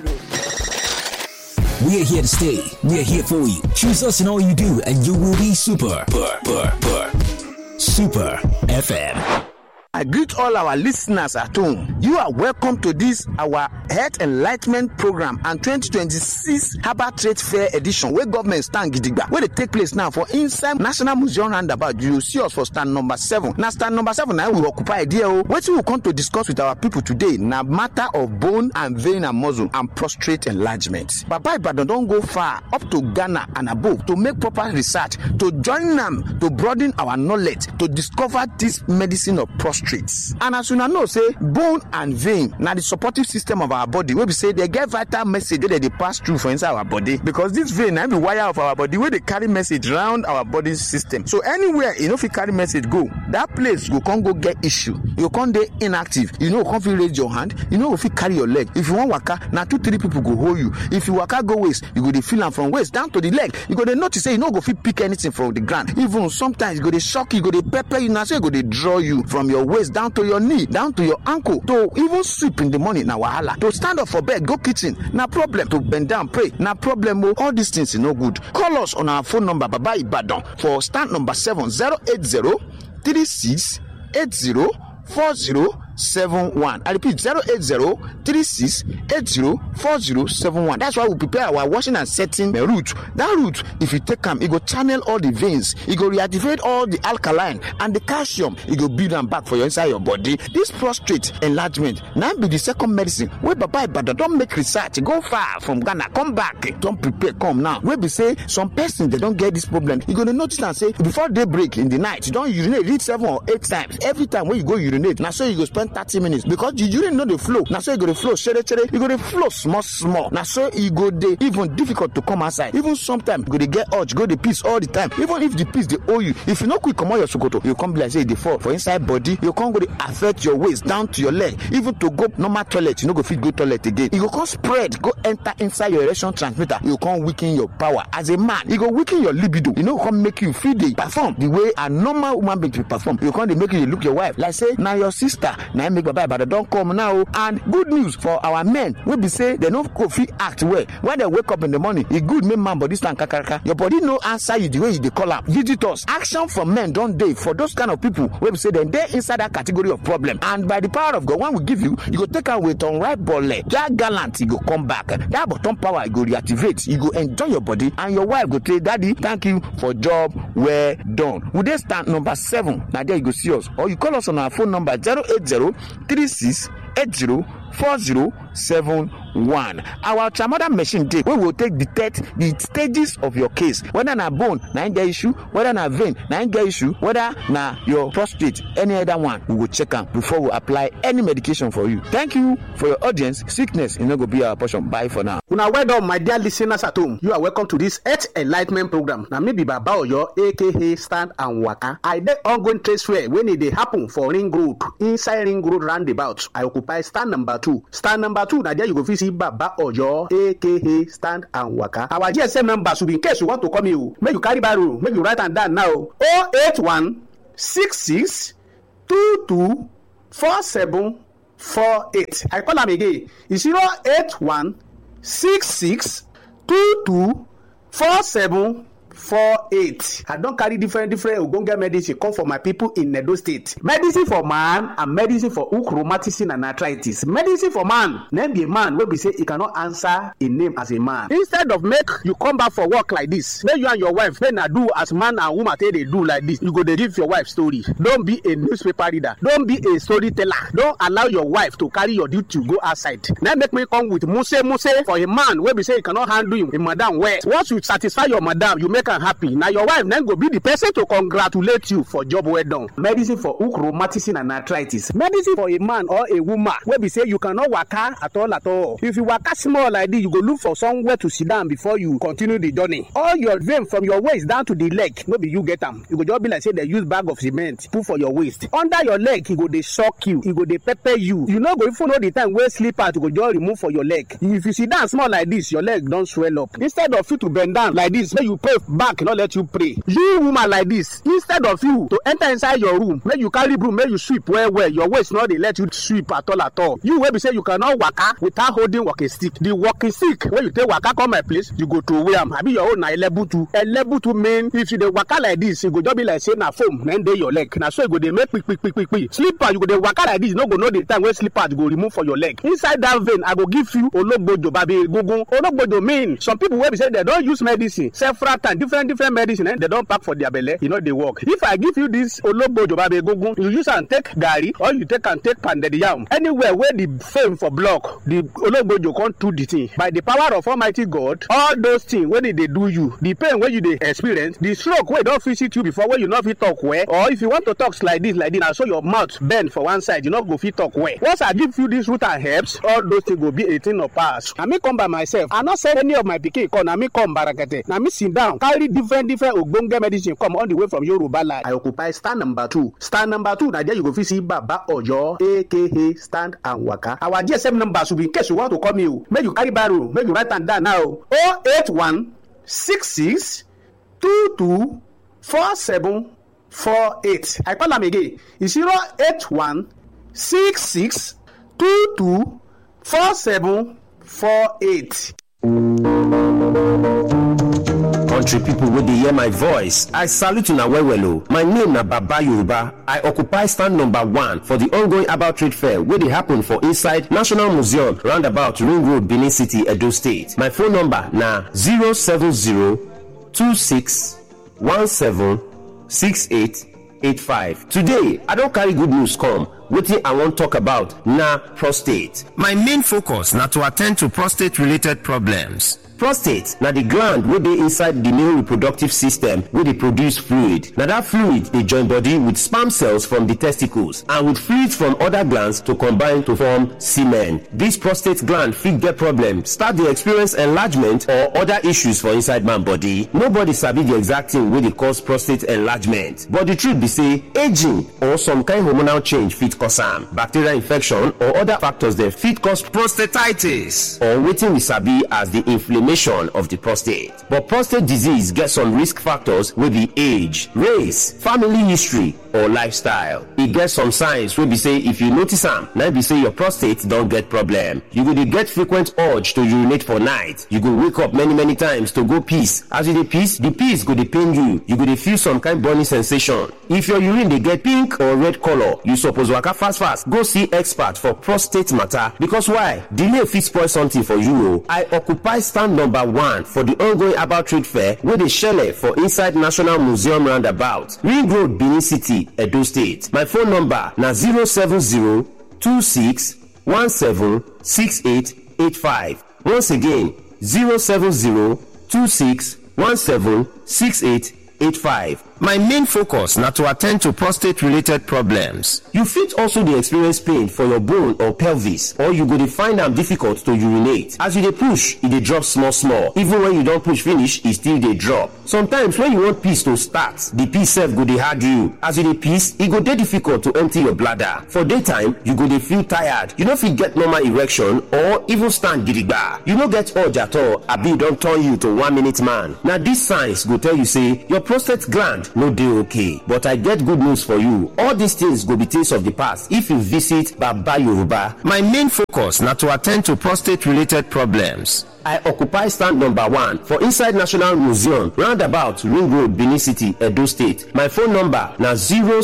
We're here to stay. We're here for you. Choose us in all you do, and you will be super. Super, super, super FM. I greet all our listeners at home. You are welcome to this our Health Enlightenment Program and 2026 Harbour Trade Fair Edition wey government stand gidigba wey dey take place now for inside National Museum roundabout. You see us for stand number seven. Na stand number seven na we occupy there o. Wetin we come to discuss with our people today na matter of bone and vein and muscle and prostate enlargement. Baba Ibadan don go far up to Ghana and above to make proper research to join am to broaden our knowledge to discover this medicine of prostate. and as una know say bone and vein na the supportive system of our body wey be say dey get vital message wey dey dey pass through for inside our body because this vein na be wire of our body wey dey carry message round our body system so anywhere e no fit carry message go that place go come go get issue you go come dey inactive you no go come fit raise your hand you no go fit carry your leg if you wan waka na two three people go hold you if you waka go waist you go dey feel am from waist down to the leg you go dey notice say you no go fit pick anything from the ground even sometimes e go dey shock you e go dey pepper you na so e go dey draw you from your waist down to your knee down to your ankle to even sleep in the morning na wahala to stand up for bed go kitchen na problem to bend down pray na problem o all these things e no good call us on our phone number baba ibadan for stand number seven zero eight zero three six eight zero four zero seven one i repeat zero eight zero three six eight zero four zero seven one that's why we prepare our washing and setting the root that root if you take am e go channel all the veins e go reactivate all the alkaline and the calcium e go build am back for your inside your body this prostate enlargement na be the second medicine wey baba ibadan don make research go far from ghana come back don prepare come now wey be say some person dey don get this problem you go dey notice am say before day break in the night you don urinate reach seven or eight times every time wey you go urinate na so you go spend thirty minutes because the urine no dey flow na so e go dey flow shere shere e go dey flow small small na so e go dey even difficult to come outside even sometimes you go dey get urge go dey piss all the time even if the piss dey hold you if you no quick comot your sokoto you come be like say e dey fall for inside body you come go dey affect your waist down to your leg even to go normal toilet you no go fit go toilet again e go come spread go enter inside your erection transmitter you go come weaken your power as a man e go weaken your libido e no go come make you fit dey perform the way a normal woman being dey perform you go come dey make you dey look your wife like say na your sister na im make baba ibadan don come now o and good news for our men wey be say dem no go fit act well when dem wake up in the morning e good make man body stand kakaraka your body no answer you the way you dey call am visitors action from men don dey for those kind of people wey be say dem dey inside that category of problem and by the power of god when we give you you go take am with unripe bole that gallant e go come back that bottom power e go reactivate you go enjoy your body and your wife go say daddy thank you for job well done we dey stand number seven na there you go see us or you call us on our phone number zero eight zero three six eight zero four zero seven one our ultramoder machine dey wey go take detect the stages of your case whether na bone na im get issue whether na vein na im get issue whether na your prostate any other one we go check am before we apply any medication for you thank you for your audience sickness e no go be our portion bye for now. una well done my dear listeners at home you are welcome to this health enlightment program na me be baba oyo aka stand and waka i dey ongoing trade fair wey e dey happen for ring road inside ring road roundabout i occupy stand number two stand number two na there you go fit see baba oyo aka stand and waka our gsm number should be in case you want to call me o make you carry barrow make you write am down now o eight one six six two two four seven four eight i call am again e zero eight one six six two two four seven four eight i don carry different different ogbonge medicine come for my people in edo state medicine for man and medicine for hook rheumatism and arthritis medicine for man na be a man wey be say e cannot answer a name as a man instead of make you come back for work like this make you and your wife make na do as man and woman take dey do like this you go dey give your wife story don be a newspaper reader don be a storyteller don allow your wife to carry your duty go outside na make me come with muse muse for a man wey be say e cannot handle him, him madam well once you satisfy your madam you make am happy na your wife na go be the person to congratulate you for job well done. medicine for hook rheumatism and arthritis medicine for a man or a woman wey be say you cannot waka at all at all if you waka small like this you go look for somewhere to sit down before you continue the journey all your vein from your waist down to the leg no be you get am e go just be like say dem use bag of cement put for your waist under your leg e go dey shock you e go dey pepper you you no go even know the time wey slippers go just remove for your leg if you sit down small like this your leg don swell up instead of you to bend down like this make you pray back no let you pray you woman like this instead of you to enter inside your room make you carry broom make you sweep well well your waist no dey let you sweep at all at all you wey be say you cannot waka without holding walking stick the walking stick wey you take waka come my place you go throway am abi your own na elebutu elebutu mean if you dey waka like this e go just be like say na foam na dey your leg na so e go dey make kpikpikpikpi slipper you go dey waka like this you no go know the time wey slipper go remove for your leg inside that vein i go give you ologbojo babi egungun ologbojo mean some people wey be say dem don use medicine several times different different medicine eh, dem don pack for their belle e no dey work if i give you this ologbojo babi egungun you use am take garri or you take am take pounded yam anywhere wey the fame for block the ologbojo come do the thing by the power of almighty god all those things wey dey dey do you the pain wey you dey experience the stroke wey don visit you before wey you no fit talk well or if you want to talk like this like this na so your mouth bend for one side you no go fit talk well once i give you this root and herbs all those things go be a thing of past na me come by myself i no send any of my pikin come na me come barakete na me sit down carry different different ogbonge medicine come all the way from yoruba land. i occupy stand number two stand number two na there you go fit see baba oyo aka stand and waka our gsm number should be in case you want to call me o make you carry barrow make you write am down now o oh eight one six six two two four seven four eight i call am again e zero eight one six six two two four seven four eight. country pipo wey dey hear my voice i salute una well well o my name na baba yoruba i occupy stand number one for di ongoing herbal trade fair wey dey happen for inside national museum roundabout ring road benin city edo state my phone number na 07026176885 today i don carry good news come wetin i wan talk about na prostate my main focus na to attend to prostate related problems prostate na di gland wey dey inside di male reproductive system wey dey produce fluid na dat fluid dey join body with sperm cells from di testicles and with fluids from oda glands to combine to form semen dis prostate gland fit get problem start dey experience enlargement or oda issues for inside man body nobody sabi di exact thing wey dey cause prostate enlargement but di truth be say aging or some kind hormonal change fit cause am bacterial infection or oda factors dem fit cause prostatitis or wetin we sabi as di inflammation of the prostate. But prostate disease get some risk factors wey be age, race, family history, or lifestyle. E get some signs wey be say if you notice am, na be say your prostate don get problem. You go dey get frequent urge to urinate for night. You go wake up many many times to go piss. As you dey piss, the piss go dey pain you. You go dey feel some kind burning sensation. If your urine dey get pink or red color, you suppose waka fast fast go see expert for prostate matter because why? Delay fit spoil something for you o. I occupy stand number one for di ongoing herbal trade fair wey dey shele for inside national museum roundabout ring road benin city edo state my phone number na 07026176885 once again 07026176885 My main focus na to attend to prostate related problems. You fit also dey experience pain for your bone or pelvis or you go dey find am difficult to urinate. As you dey push, e dey drop small small. Even when you don push finish, e still dey drop. Sometimes when you want piss to start, the piss sef go dey hard you. As you dey piss, e go dey difficult to empty your bladder. For daytime, you go dey feel tired. You no fit get normal erection or even stand gidigba. You no get urge at all abi e don turn you to one minute man. Na these signs go tell you say your prostate gland no dey okay but i get good news for you all these things go be things of the past if you visit baba yoruba my main focus na to attend to prostate related problems i occupy stand number one for inside national museum roundabout ring road benin city edo state my phone number na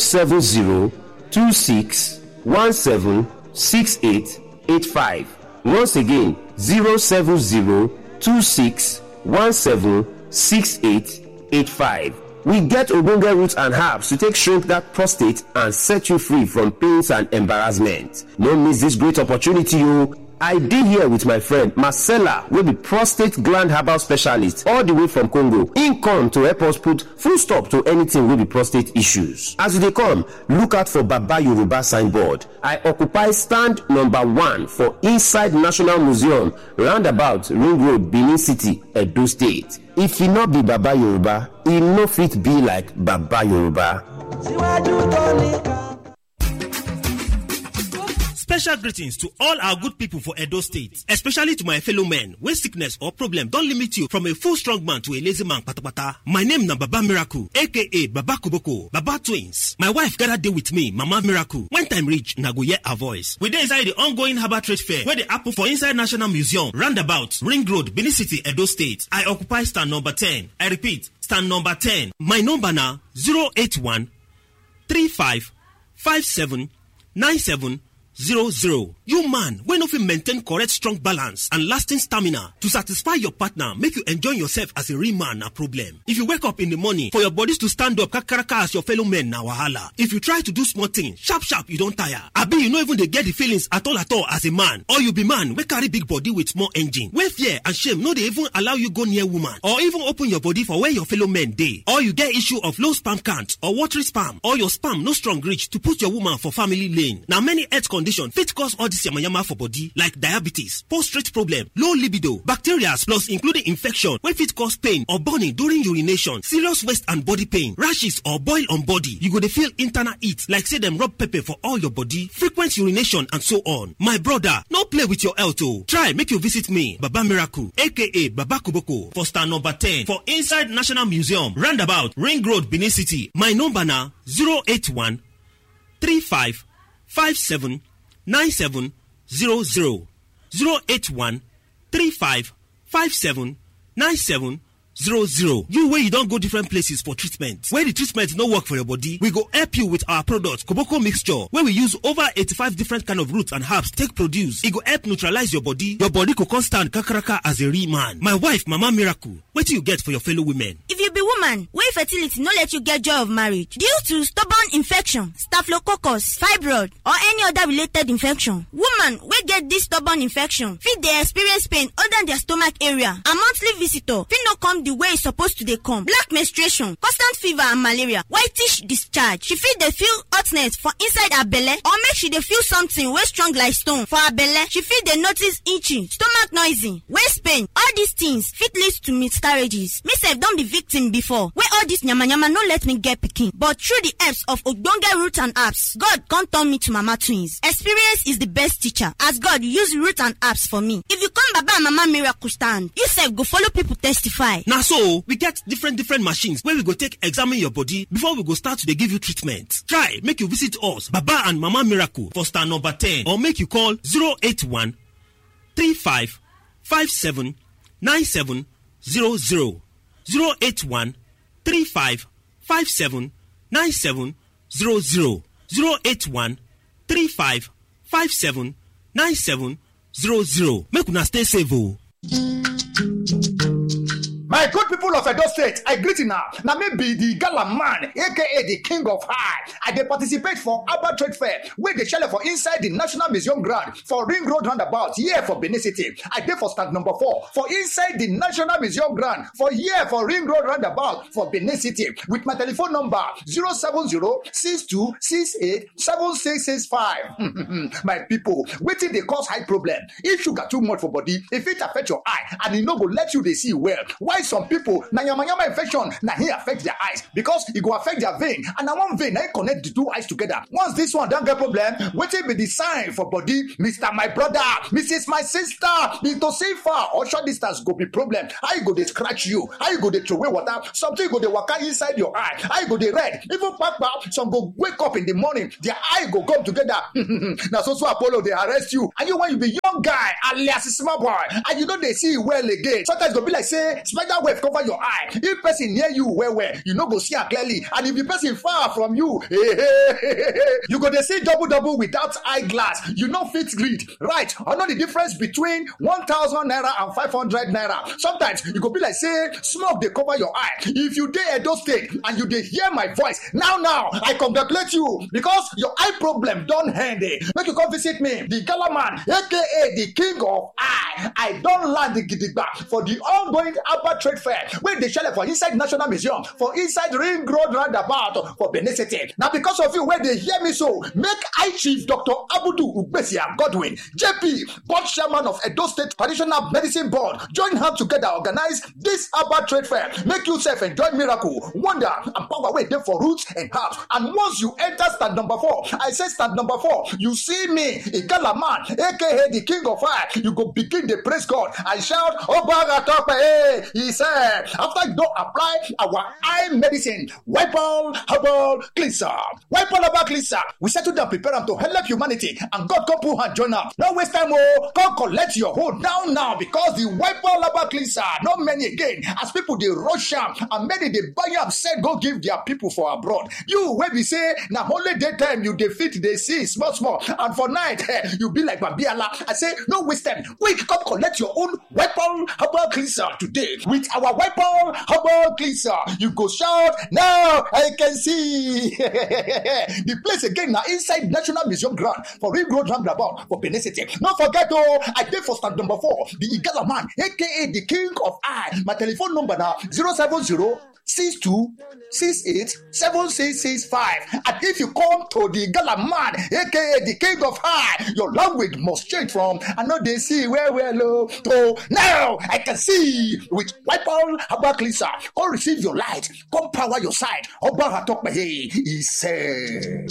07026176885 once again 07026176885 We get ogbonge roots and herbs to take shrink that prostate and set you free from pains and embarrassment. No miss this great opportunity o. I dey here with my friend Marcella wey be prostate gland herbal specialist all the way from Congo. Im come to help us put full stop to anything wey be prostate issues. As you dey come, look out for Baba Yoruba signboard. I occupy stand number one for inside National Museum roundabout Ring Road, Benin City, Edo State. If e no be Baba Yoruba, e no fit be like Baba Yoruba. síwájú tó nìkan. Special greetings to all our good people for Edo State, especially to my fellow men wey sickness or problem don limit you from a full strong man to a lazy man patapata. My name na Baba Miracle aka Baba Koboko, Baba Twins. My wife gather dey with me, Mama Miracle. When time reach, na go hear her voice. We dey inside the ongoing Harbour Trade Fair wey dey happen for inside National Museum, roundabout, Ring Road, Benin City, Edo State. I occupy stand number 10. I repeat, stand number 10. My number na 081 35 57 97 00. You man wey no fit maintain correct strong balance and lasting stamina to satisfy your partner make you enjoy yourself as a real man na problem. If you wake up in the morning for your bodies to stand up kakaraka as your fellow men na wahala. If you try to do small thing sharp sharp you don tire. Abi you no even dey get the feelings at all at all as a man or you be man wey carry big body with small engine wey fear and shame no dey even allow you go near woman or even open your body for where your fellow men dey. Or you get issue of low sperm count or watery sperm or your sperm no strong reach to put your woman for family lane. Na many health condition fit cause all this yamayama for body like diabetes, prostate problem, low libido, bacteria plus including infection wey fit cause pain or burning during urination, serious waist and body pain, rashes or boil on body. You go dey feel internal heat like say dem rub pepper for all your body, frequent urination and so on. My brother, no play with your health o. Try make you visit me, Baba Miracle aka Baba Koboko for stand number 10 for inside National Museum, roundabout Ring Road, Benin City. My number na 081 35 57 97 00 081 35 57 97 00 you wey you don go different places for treatment wey the treatment no work for your body we go help you with our product koboko mixture wey we use over 85 different kind of roots and herbs take produce e go help neutralize your body your body go come stand kakaraka as a real man my wife mama miracle wetin you get for your fellow women. if you be woman wey fertility no let you get joy of marriage due to stubborn infection staphylococcus fibroid or any other related infection woman wey get this stubborn infection fit dey experience pain under their stomach area and monthly visitor fit no come the way e suppose to dey come black menstruation constant fever and malaria whitish discharge she fit dey feel hotness for inside her belle or make she dey feel something wey strong like stone for her belle she fit dey notice itching stomach noisy waist pain all these things fit lead to miscarriages me sef don be victim before wey all this yamayama no let me get pikin but through the helps of ogbonge root and herbs god come turn me to mama twins experience is the best teacher as god use root and herbs for me if you come baba and mama miracle stand you sef go follow people testify. na so we get different different machines wey we go take examine your body before we go start to dey give you treatment try make you visit us baba and mama miracle for stand number 10 or make you call 081 35 57 97 00 081 35 57 97 00 081 35 57 97 00 make una stay safe o. My good people of Edo State, I greet you now. Now me be the gala man, aka the king of high. I dey participate for Abba Trade Fair, where they shell for inside the National Museum ground for Ring Road roundabout, here for Benin City. I dey for stand number four for inside the National Museum ground for here for Ring Road roundabout for Benin City with my telephone number 070-6268-7665. my people, wetin dey cause high problem? If sugar too much for body, if it affect your eye and e no go let you dey see well. Why some people na yamayama infection na hin affect their eyes because e go affect their vein and na one vein na hin connect the two eyes together. Once this one don get problem, wetin be the sign for body? Mr. My brother, Mrs. My sister, Mr. Safer or short distance go be problem. How you go dey scratch you? How you go dey throway water? Something go dey waka inside your eye. How you go dey red? Even kpakpa, some go wake up in the morning, their eye go come together. na so so Apollo dey arrest you. And you when you be young guy alias small boy and you no dey see well again. Sometimes e go be like say spider web cover your eye if person near you well well you no go see am clearly and if the person far from you you go dey see double double without eye glass you no fit read right or know the difference between one thousand naira and five hundred naira sometimes e go be like say smoke dey cover your eye if you dey edo state and you dey hear my voice now now i congratulate you because your eye problem don end eh make you come visit me the gala man aka the king of eye i don land the gidigba for the ongoing Abba Trade Fair wey dey shele for inside National Museum for inside Ring Road roundabout for Benin City. Na because of you wey dey hear me so, make I Chief Dr. Abudu Ugbesia Godwin, JP, board chairman of Edo State Traditional Medicine Board, join hands together organize this Abba Trade Fair. Make you sef enjoy miracle, wonder and power wey dey for roots and herbs. And once you enter stand number four, I say stand number four, you see me, Igala man, aka the king of fire, you go begin dey praise God and shout, Obaga Tope, hey, he said, after you don apply our eye medicine, wipe all herbal cleanser, wipe all herbal cleanser, we settle down prepare am to help humanity and God come put hand join am. No waste time o, come collect your hold now now because the wipe all herbal cleanser no many again as people dey rush am and many dey buy am sell go give their people for abroad. You wey be say na only daytime you dey fit dey see small small and for night eh, you be like babiala. I say no waste time, quick come collect your own weapon herbal cleanser today with our weapon herbal cleanser. You go shout now I can see the place again na inside National Museum ground for Ring Road roundabout for Benin City. No forget oh, I dey for stand number four, the Igala man, aka the king of eye. My telephone number na 070 62 68 7665. And if you come to the Gala man, aka the king of high, your language must change from I know they see where we're low to now I can see with wipe all herbal cleanser. Come receive your light, come power your side. Oba Hatokpe, he said.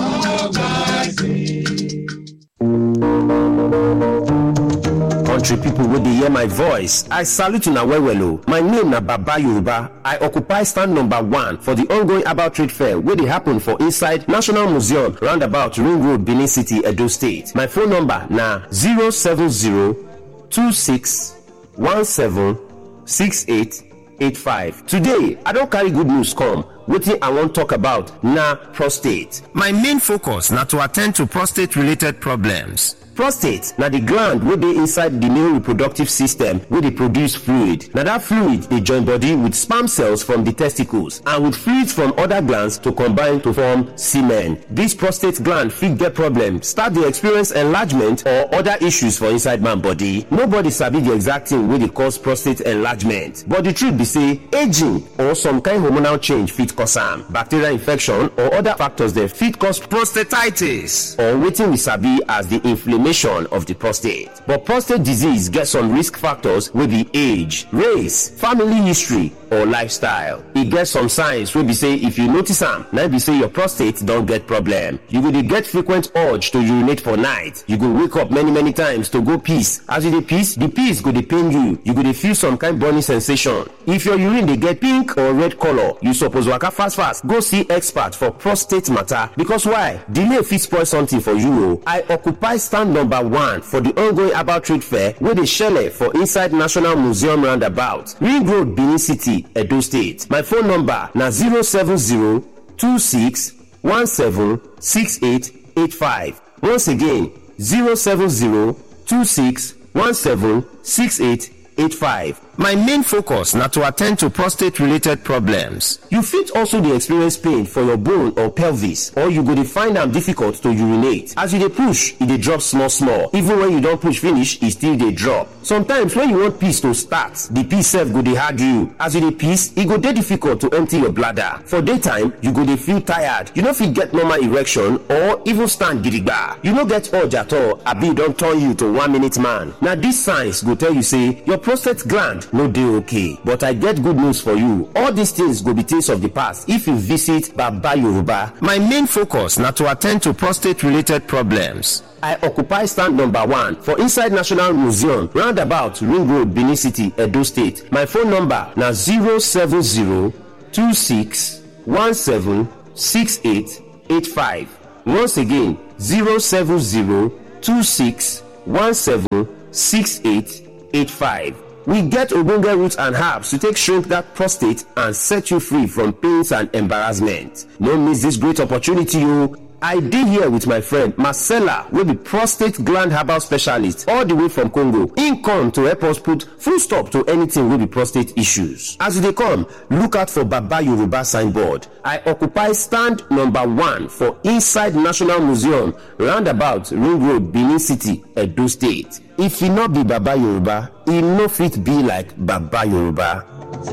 country pipo wey dey hear my voice i salute una well well o my name na baba yoruba i occupy stand number one for di ongoing about trade fair wey dey happen for inside national museum roundabout ring road benin city edo state my phone number na 07026176885 today i don carry good news come wetin i wan talk about na prostate my main focus na to attend to prostate related problems prostate na di gland wey dey inside di male reproductive system wey dey produce fluid na dat fluid dey join body with sperm cells from di testicles and with fluids from oda glands to combine to form semen dis prostate gland fit get problem start dey experience enlargement or oda issues for inside man body nobody sabi di exact thing wey dey cause prostate enlargement but di truth be say aging or some kind hormonal change fit cause am bacterial infection or oda factors dem fit cause prostatitis or wetin we sabi as di inflammation inflammation of the prostate. But prostate disease get some risk factors wey be age, race, family history, or lifestyle. E get some signs wey be say if you notice am, na be say your prostate don get problem. You go dey get frequent urge to urinate for night. You go wake up many many times to go piss. As you dey piss, the piss go dey pain you. You go dey feel some kind burning sensation. If your urine dey get pink or red color, you suppose waka fast fast go see expert for prostate matter because why? Delay fit spoil something for you o. I occupy stand number one for the ongoing about trade fair wey dey shele for inside national museum roundabout ring road benin city edo state my phone number na 07026176885 once again 07026176885 My main focus na to attend to prostate related problems. You fit also dey experience pain for your bone or pelvis or you go dey find am difficult to urinate. As you dey push, e dey drop small small. Even when you don push finish, e still dey drop. Sometimes when you want piss to start, the piss sef go dey hard you. As you dey piss, e go dey difficult to empty your bladder. For daytime, you go dey feel tired. You no fit get normal erection or even stand gidigba. You no get urge at all abi e don turn you to one minute man. Na these signs go tell you say your prostate gland no dey okay but i get good news for you all these things go be things of the past if you visit baba yoruba my main focus na to attend to prostate related problems I occupy stand number one for inside National Museum, roundabout Ring Road, Benin City, Edo State. My phone number na 070-2617-6885. Once again, 070-2617-6885. We get ogbonge roots and herbs to take shrink that prostate and set you free from pains and embarrassment. No miss this great opportunity o. I dey here with my friend Marcella wey be prostate gland herbal specialist all the way from Congo. Im come to help us put full stop to anything wey be prostate issues. As you dey come, look out for Baba Yoruba signboard. I occupy stand number one for inside National Museum roundabout Ring Road, Benin City, Edo State. If e no be Baba Yoruba, e no fit be like Baba Yoruba.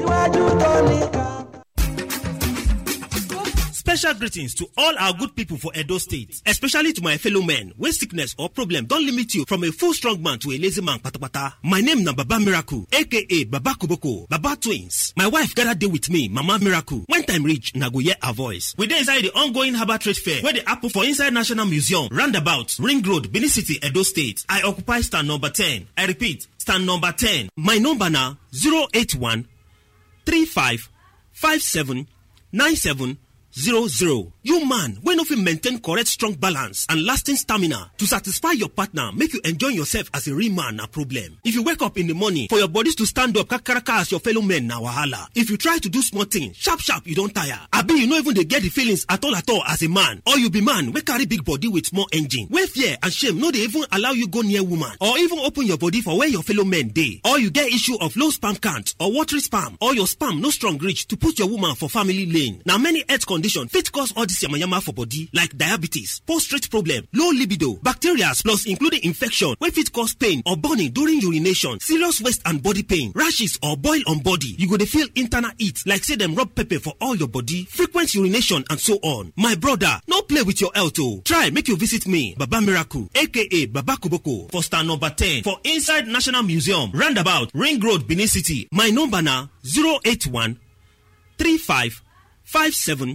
Special greetings to all our good people for Edo State, especially to my fellow men when sickness or problem don limit you from a full strong man to a lazy man patapata. My name na Baba Miracle, aka Baba Koboko, Baba Twins. My wife gather dey with me, Mama Miracle. When time reach, na go hear her voice. We dey inside the ongoing Harbour Trade Fair wey dey happen for inside National Museum, roundabout, Ring Road, Benin City, Edo State. I occupy stand number 10. I repeat, stand number 10. My number na 081 35 57 97 zero zero. You man wey no fit maintain correct strong balance and lasting stamina to satisfy your partner make you enjoy yourself as a real man na problem. If you wake up in the morning for your bodies to stand up kakaraka as your fellow men na wahala. If you try to do small thing sharp sharp you don tire. Abi you no even dey get the feelings at all at all as a man or you be man wey carry big body with small engine wey fear and shame no dey even allow you go near woman or even open your body for where your fellow men dey. Or you get issue of low sperm count or watery sperm or your sperm no strong reach to put your woman for family lane. Na many health condition fit cause all this yamayama for body like diabetes, prostate problem, low libido, bacteria plus including infection wey fit cause pain or burning during urination, serious waist and body pain, rashes or boil on body. You go dey feel internal heat like say dem rub pepper for all your body, frequent urination and so on. My brother, no play with your health o. Try make you visit me, Baba Miracle aka Baba Koboko for stand number 10 for inside National Museum, roundabout Ring Road, Benin City. My number na 081 35 57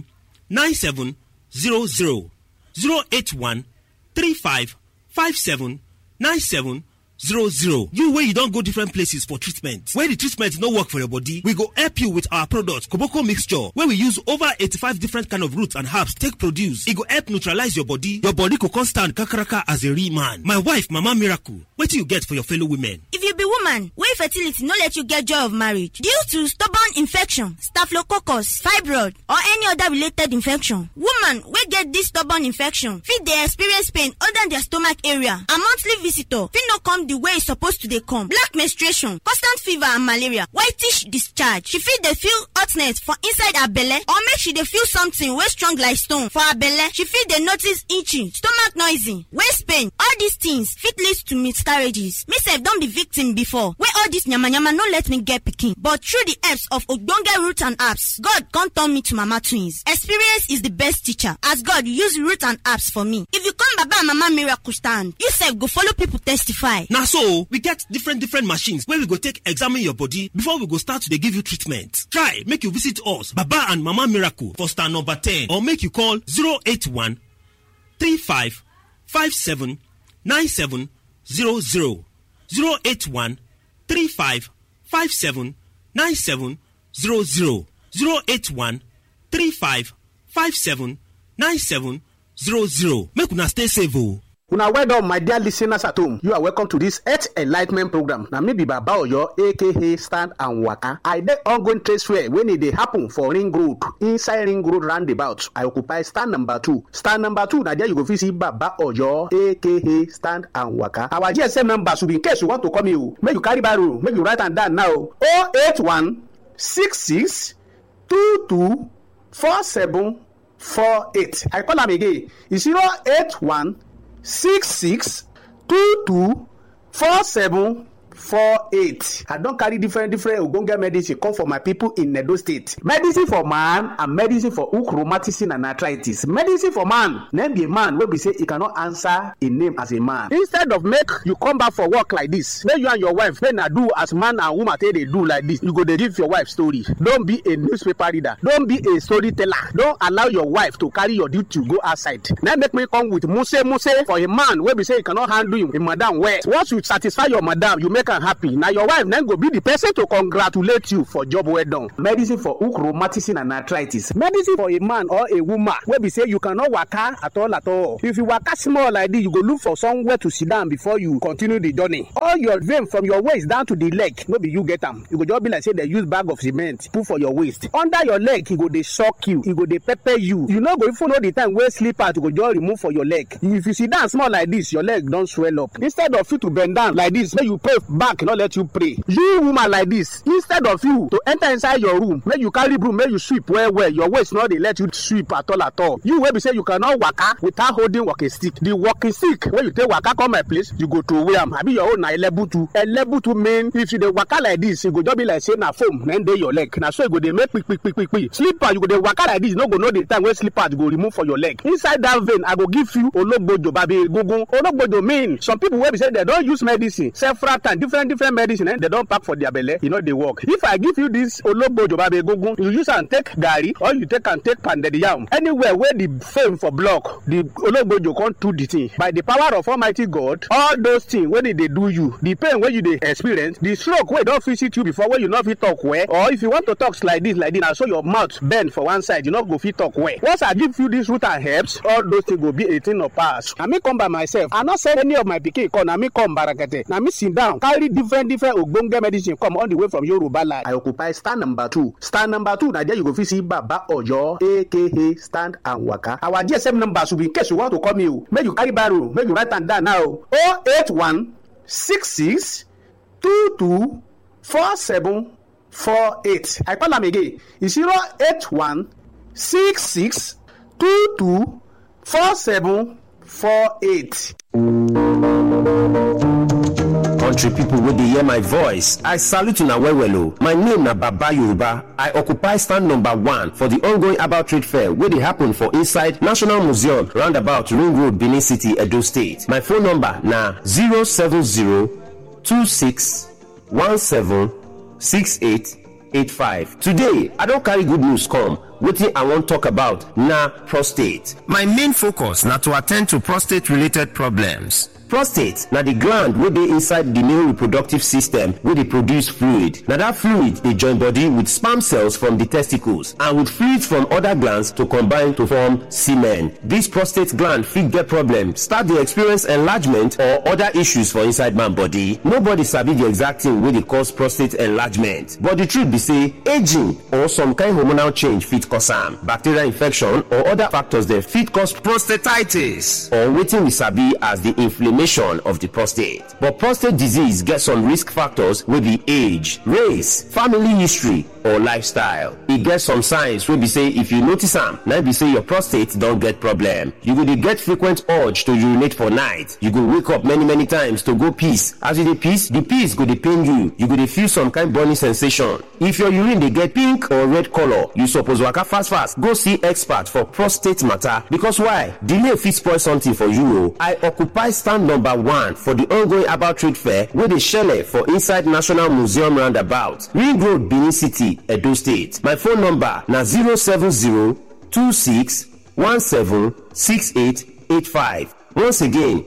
9700 081 35 57 97 00 you wey you don go different places for treatment wey the treatment no work for your body we go help you with our product koboko mixture wey we use over 85 different kind of roots and herbs take produce e go help neutralize your body your body go come stand kakaraka as a real man my wife mama miracle wetin you get for your fellow women. if you be woman wey fertility no let you get joy of marriage due to stubborn infection staphylococcus fibroid or any other related infection woman wey get this stubborn infection fit dey experience pain under their stomach area and monthly visitor fit no come the way e suppose to dey come black menstruation constant fever and malaria whitish discharge she fit dey feel hotness for inside her belle or make she dey feel something wey strong like stone for her belle she fit dey notice itching stomach noisy waist pain all these things fit lead to miscarriages me sef don be victim before wey all this yamayama no let me get pikin but through the helps of ogbonge root and herbs god come turn me to mama twins experience is the best teacher as god use root and herbs for me if you come baba and mama miracle stand you sef go follow people testify. na so we get different different machines wey we go take examine your body before we go start to dey give you treatment try make you visit us baba and mama miracle for star number 10 or make you call 081 35 57 97 00 081 35 57 97 00 081 35 57 97 00 make una stay safe o. una well done my dear listeners at home you are welcome to this health enlightment program na me be baba oyo aka stand and waka i dey ongoing trade fair wey e dey happen for ring road inside ring road roundabout i occupy stand number two stand number two na there you go fit see baba oyo aka stand and waka our gsm number should be in case you want to call me o make you carry barrow make you write am down now o eight one six six two two four seven four eight i call am again e zero eight one six six two two four seven four eight i don carry different different ogbonge medicine come for my people in edo state medicine for man and medicine for hook rheumatism and arthritis medicine for man name be a man wey be say e cannot answer a name as a man instead of make you come back for work like this make you and your wife make na do as man and woman take dey do like this you go dey give your wife story don be a newspaper reader don be a storyteller don allow your wife to carry your duty go outside na make me come with muse muse for a man wey be say e cannot handle him, him madam well once you satisfy your madam you make am am happy na your wife na go be the person to congratulate you for job well done. medicine for hook rheumatism and arthritis medicine for a man or a woman wey be say you cannot waka at all at all if you waka small like this you go look for somewhere to sit down before you continue the journey all your vein from your waist down to the leg no be you get am e go just be like say dem use bag of cement put for your waist under your leg e go dey shock you e go dey pepper you you no go even know the time wey slippers go just remove for your leg if you sit down small like this your leg don swell up instead of you to bend down like this make you pray back no let you pray you woman like this instead of you to enter inside your room make you carry broom make you sweep well well your waist no dey let you sweep at all at all you wey be say you cannot waka without holding walking stick the walking stick wey you take waka come my place you go throway am abi your own na elebutu elebutu mean if you dey waka like this e go just be like say na foam na dey your leg na so e go dey make kpikpikpikpi slipper you go dey waka like this you no go know the time wey slippers go remove for your leg inside that vein i go give you ologbojo babi egungun ologbojo mean some people wey be say dem don use medicine several times different different medicine eh, dem don pack for their belle e no dey work if i give you this ologbojo babi egungun you use am take garri or you take am take pounded yam anywhere wey the fame for block the ologbojo come do the thing by the power of almighty god all those things wey dey dey do you the pain wey you dey experience the stroke wey don visit you before wey you no fit talk well or if you want to talk like this like this na so your mouth bend for one side you no go fit talk well once i give you this root and herbs all those things go be a thing of past na me come by myself i no send any of my pikin come na me come barakete na me sit down carry different different ogbonge medicine come all the way from yoruba land. i occupy stand number two stand number two na there you go fit see baba oyo aka stand and waka our gsm number should be in case you want to call me o make you carry barrow make you write am down now o oh eight one six six two two four seven four eight i call am again e zero eight one six six two two four seven four eight. country pipo wey dey hear my voice i salute una well well o my name na baba yoruba i occupy stand number one for di ongoing about trade fair wey dey happen for inside national museum roundabout ring road benin city edo state my phone number na 07026176885 today i don carry good news come wetin i wan talk about na prostate my main focus na to attend to prostate related problems prostate na di gland wey dey inside di male reproductive system wey dey produce fluid na dat fluid dey join body with sperm cells from di testicles and with fluids from oda glands to combine to form semen dis prostate gland fit get problem start dey experience enlargement or oda issues for inside man body nobody sabi di exact thing wey dey cause prostate enlargement but di truth be say aging or some kind hormonal change fit cause am bacterial infection or oda factors dem fit cause prostatitis or wetin we sabi as di inflammation inflammation of the prostate. But prostate disease get some risk factors wey be age, race, family history, or lifestyle. E get some signs wey be say if you notice am, na be say your prostate don get problem. You go dey get frequent urge to urinate for night. You go wake up many many times to go piss. As you dey piss, the piss go dey pain you. You go dey feel some kind burning sensation. If your urine dey get pink or red color, you suppose waka fast fast go see expert for prostate matter because why? Delay fit spoil something for you o. I occupy stand number one for di ongoing about trade fair wey dey shele for inside national museum roundabout ring road benin city edo state my phone number na 07026176885 once again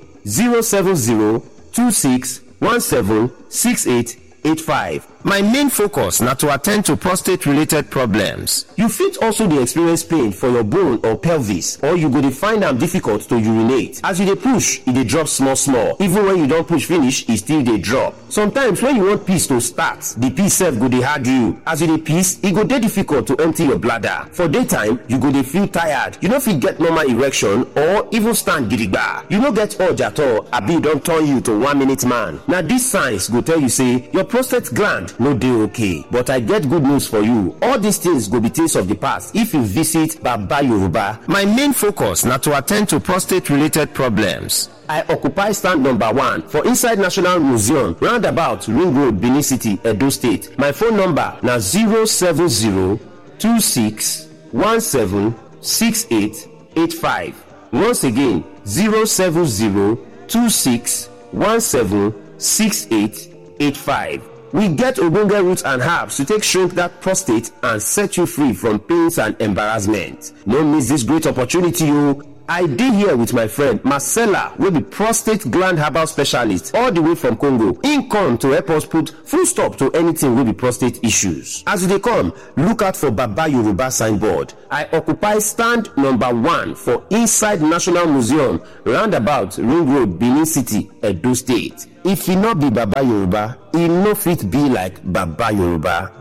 07026176885 my main focus na to attend to prostate related problems you fit also dey experience pain for your bone or pelvis or you go dey find am difficult to urinate as you dey push e dey drop small small even when you don push finish e still dey drop sometimes when you want piss to start the piss sef go dey hard you as you dey piss e go dey difficult to empty your bladder for daytime you go dey feel tired you no fit get normal erection or even stand gidigba you no get urge at all abi e don turn you to one minute man na these signs go tell you say your prostate gland no dey okay but i get good news for you all these things go be things of the past if you visit baba yoruba my main focus na to attend to prostate related problems I occupy stand number one for inside National Museum, roundabout Ring Road, Benin City, Edo State. My phone number na 07026176885. Once again, 07026176885. We get ogbonge roots and herbs to take shrink that prostate and set you free from pains and embarrassment. No miss this great opportunity o. i dey here with my friend marcella wey be prostate gland herbal specialist all the way from congo im come to help us put full stop to anything wey be prostate issues as you dey come look out for baba yoruba signboard i occupy stand number one for inside national museum roundabout ring road benin city edo state if e no be baba yoruba e no fit be like baba yoruba.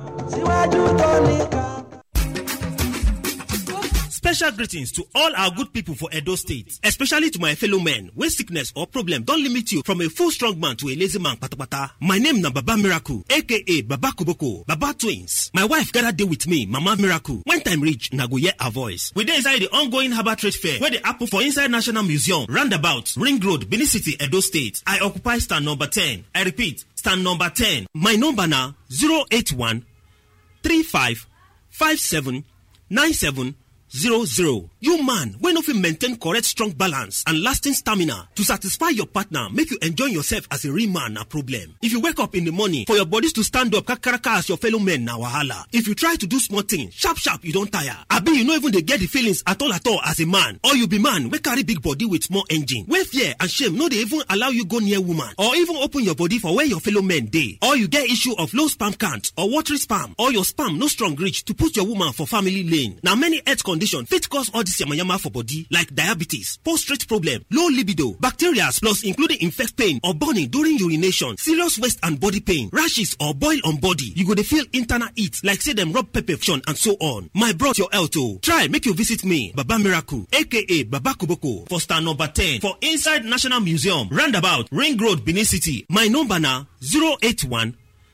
Special greetings to all our good people for Edo State, especially to my fellow men when sickness or problem don't limit you from a full strong man to a lazy man patapata. My name na Baba Miracle, aka Baba Kuboko, Baba Twins. My wife gather day with me, Mama Miracle. When time reach, na go hear her voice. We dey inside the ongoing Harbour Trade Fair where the apple for inside National Museum, roundabout, Ring Road, Benin City, Edo State. I occupy stand number 10. I repeat, stand number 10. My number na 081 35 57 97 zero zero. You man wey no fit maintain correct strong balance and lasting stamina to satisfy your partner make you enjoy yourself as a real man na problem. If you wake up in the morning for your bodies to stand up kakaraka as your fellow men na wahala. If you try to do small thing sharp sharp you don tire. Abi you no even dey get the feelings at all at all as a man or you be man wey carry big body with small engine wey fear and shame no dey even allow you go near woman or even open your body for where your fellow men dey. Or you get issue of low sperm count or watery sperm or your sperm no strong reach to put your woman for family lane. Na many health condition fit cause all this yamayama for body like diabetes, prostate problem, low libido, bacteria plus including infect pain or burning during urination, serious waist and body pain, rashes or boil on body. You go dey feel internal heat like say dem rub pepper on and so on. My brought your health o. Try make you visit me, Baba Miracle, aka Baba Kuboko for stand number 10 for inside National Museum, roundabout Ring Road, Benin City. My number na 081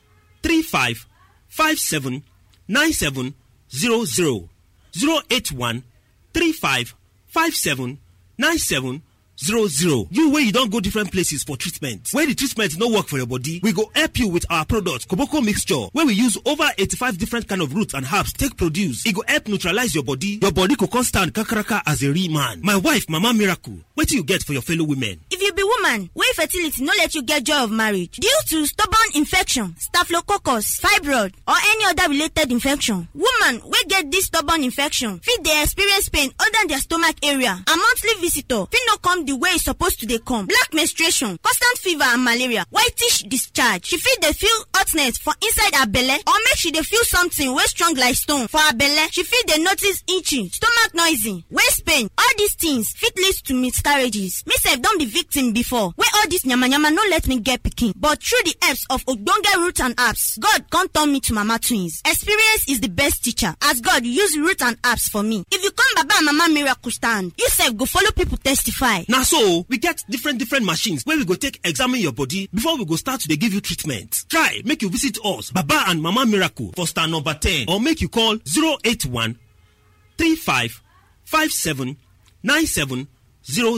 35 57 97 00. 081 35 57 97 00. You wey you don go different places for treatment. Where the treatment no work for your body, we go help you with our product Koboko mixture wey we use over 85 different kind of roots and herbs take produce. E go help neutralize your body. Your body go come stand kakaraka as a real man. My wife Mama Miracle, wetin you get for your fellow women? If you be woman wey fertility no let you get joy of marriage due to stubborn infection, staphylococcus, fibroid or any other related infection, woman wey get this stubborn infection fit dey experience pain under their stomach area and monthly visitor fit no come the way e suppose to dey come, black menstruation, constant fever and malaria, whitish discharge. She fit dey feel hotness for inside her belle or make she dey feel something wey strong like stone for her belle. She fit dey notice itching, stomach noisy, waist pain. All these things fit lead to miscarriages. Me sef don be victim before wey all this yamayama no let me get pikin but through the helps of ogbonge root and apps God come turn me to mama twins. Experience is the best teacher as God use root and apps for me. If you come baba and mama miracle stand, you sef go follow people testify. Na so we get different different machines wey we go take examine your body before we go start to dey give you treatment. Try make you visit us Baba and Mama Miracle for star number 10 or make you call 081 35 57 97 00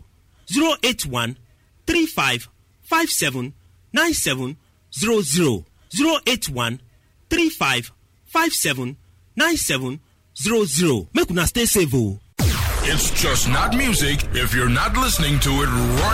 081 35 57 97 00 081 35 57 97 00 Make una stay safe o. It's just not music if you're not listening to it right